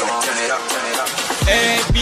A B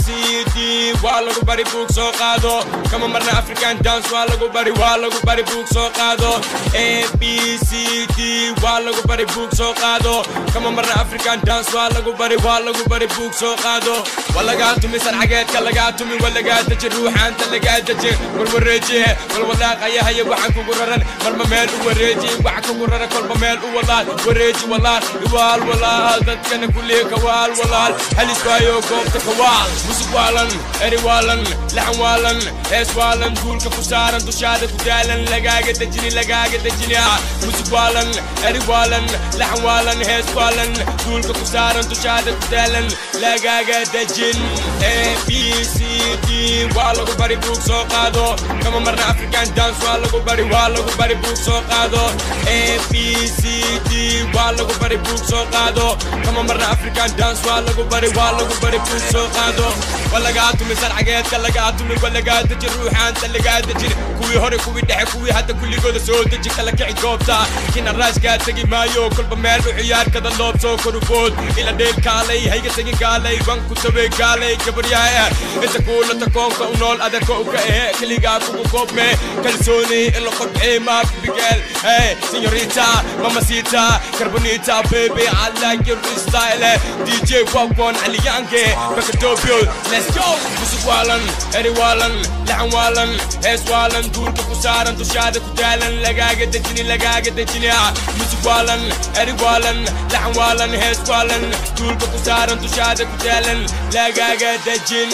C D waa lagu bari buug soo qaado kama marna african dance waa lagu bari waa lagu bari buug soo qaado A B C D waa lagu bari buug soo qaado kama marna african dance waa lagu bari waa lagu bari buug soo qaado walagaa tumi sarcageedka lagaa tumi walagaa deji ruuxaanta lagaa deji warwareeji walwalaaqayahaya waxaan kugu raran marma meel u wareeji waxa kugu raran kolba meel u walaal wareeji walaal iwaal walaal dadkana kulliya kawaal walaal halis waayo goobta kawaal musug waalan eri waalan laxan waalan hees waalan duulka ku saaran dushaada ku daalan lagaaga dejini lagaaga dejini musug waalan eri waalan laxan waalan hees waalan duulka ku saaran dushaada ku daalan lagaaga dejin A B C D waa lagu bari buug soo qaado kama marna african dance waa lagu bari waa lagu bari buug soo qaado A B C D waa lagu bari buug soo qaado kama marna african dance waa lagu bari waa lagu bari buug soo qaado walagaa tumi sarcageedka lagaa tumi walagaa deji ruuxaanta lagaa dejin kuwii hore kuwii dhexe kuwii hadda kulligooda soo deji kala kici goobta kina raaskaa tegi maayo kolba meel u ciyaarkada loob soo korufood ila dheel kaalay hayga tegin gaalay wanku tawey gaalay gabaryaha inta kuulata koonka u nool adarka u ka ehe keligaa kugu koobme kalsooni in la qodxee maafbigeel hey signorita mamasita carbonita baby I like your style DJ Wagwan Aliyange Bakatopio let's go musik waalan eri waalan laxan waalan hees waalan duulka ku saaran dushaada ku daalan lagaaga dejini lagaaga dejini musik waalan eri waalan laxan waalan hees waalan duulka ku saaran dushaada ku daalan lagaaga dejin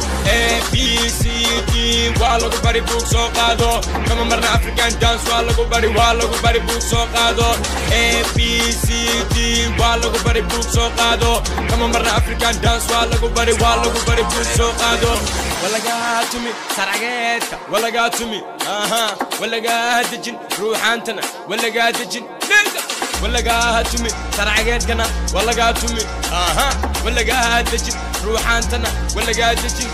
A B C D waa lagu bari buug soo qaado kama marna african dance waa lagu bari waa lagu bari buug soo qaado A B C D waa lagu bari buug soo qaado kama marna african dance waa lagu bari waa lagu bari buug soo qaado walagaa tumi sarcageedka walagaa tumi aha walagaa dejin ruuxaantana walagaa dejin nega walagaa tumi sarcageedkana walagaa tumi aha walagaa dejin ruuxaantana walagaa dejin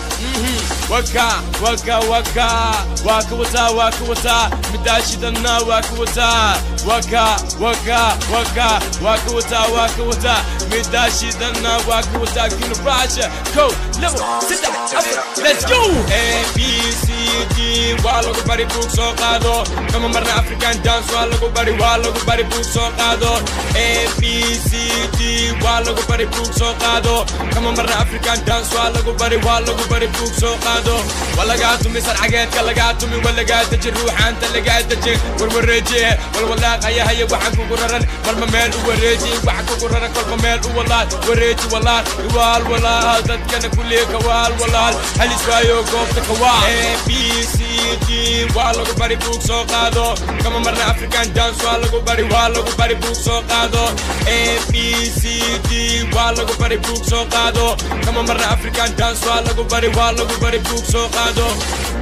waka waka waka waa ka wataa waa ka wataa midaashidana waa ka wataa waka waka waka waa ka wataa waa ka wataa midaashidana waa ka wataa kinubasha ko labo saddex afar let's go A B C D waa lagu bari buug soo qaado kama marna african dance waa lagu bari waa lagu bari buug soo qaado A B C D waa lagu bari buug soo qaado kama marna african dance waa lagu bari waa lagu bari buug soo qaado walagaa tumi sarcageedka lagaa tumi walagaa deji ruuxaanta lagaa deji warwareeji walwalaaqayahaya waxaan kugu raran marma meel u wareeji waxa kugu raran kolba meel u walaal wareeji walaal iwaal walaal dadkana kulliya kawaal walaal halis waayo goobta kawaal A B C D waa lagu bari buug soo qaado kama marna african dance waa lagu bari waa lagu bari buug soo qaado A B C D waa lagu bari buug soo qaado kama marna african dance waa lagu bari waa lagu bari buug soo qaado